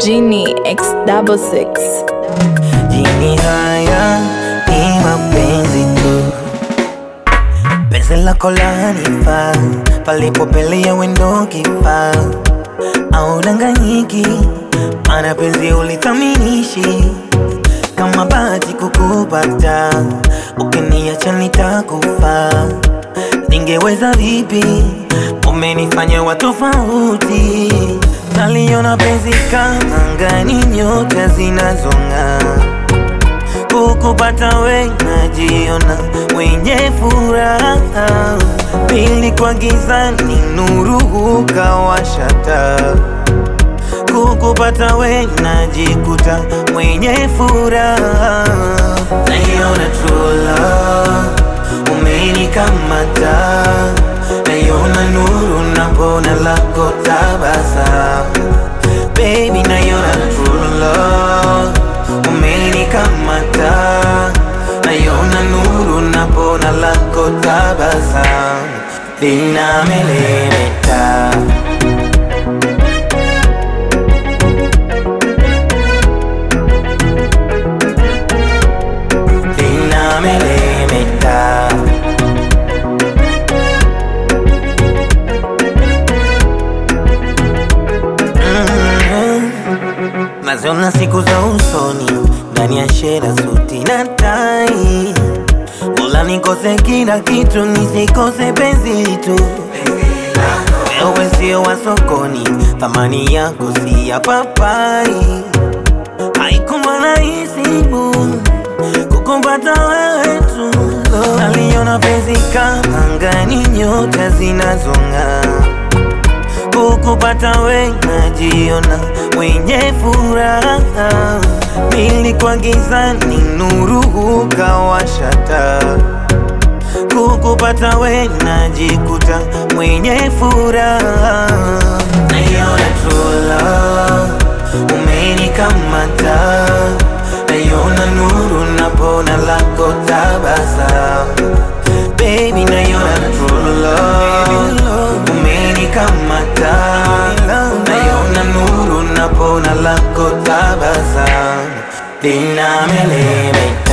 Genie X double six. Jini haya ni mapenzi tu, penzi lako lanifaa, palipopelea wendo kifaa, au danganyiki, mana penzi ulithaminishi kama bahati kukupata, ukiniacha nitakufa. Ningeweza vipi? Umenifanya wa tofauti, naliona penzi kama angani, nyota zinazong'aa kukupata we najiona mwenye furaha, pili kwa gizani nuru hukawasha taa. Kukupata we najikuta mwenye furaha, naiona true love umenikamata, naiona nuru napona lako tabasamu Baby, naiona true love umenikamata, naiona nuru napona lako tabasamu linamelemeta. linamelemeta. Mhm. Naziona siku za usoni ndani ya shera suti na tai, Mola nikose kila kitu nisikose penzi tu. Wewe sio wa sokoni, thamani yako si ya papai. Haikuwa rahisi bu kukumpata wewe tu, naliona penzi kama angani, nyota zinazong'aa kukupata we najiona mwenye furaha, pili kwa gizani nuru hukawasha taa. Kukupata we najikuta mwenye furaha, naiona true love umenikamata, naiona nuru napona lako tabasamu Baby, naiona true love umenikamata, naiona nuru napona lako tabasamu linamelemeta